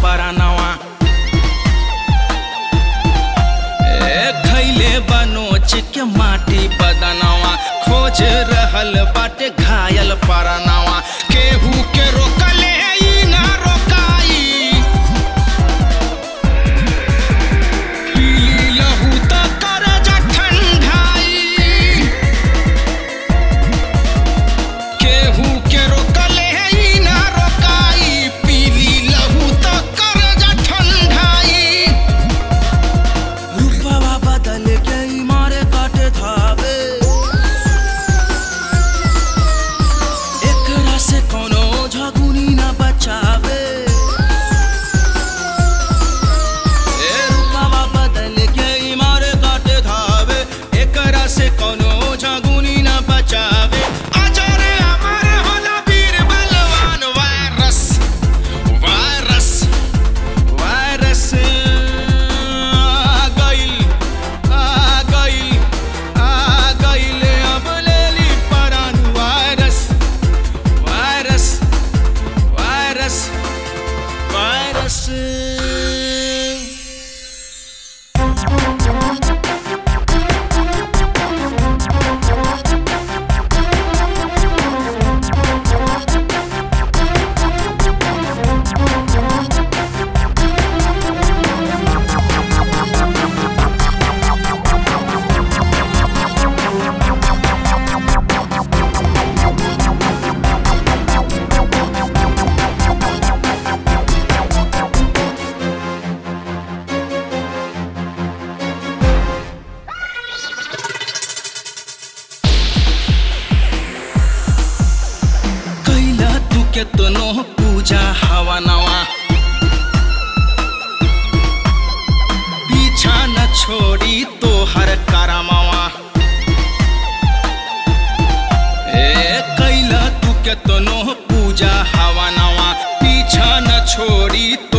परनवा ए खैले बनोच के माटी बदनवा खोज रहल बाटे घायल परनवा केहू के रोकले ई ना रोकाई पीली लहू त करजा ठंडाई केहू के रोकले ई ना रोकाई पीली लहू त करजा ठंडाई रूपवा बदल के ई मारे काटे धावे एकरा से कोनो झगुनी ना बचावे ए रूपवा बदल के ई मारे काटे धावे एकरा से कोनो झगुनी ना बचावे अजरे अमर होला वीर बलवान वायरस वायरस वायरस आ गइल आ गइल आ गइल अब लेली परान वायरस वायरस वायरस वायरस कैला तू केतनो पूजा हवनवा पीछा न छोड़ी तो हर करमवा ए कैला तू केतनो पूजा हवनवा पीछा न छोड़ी तो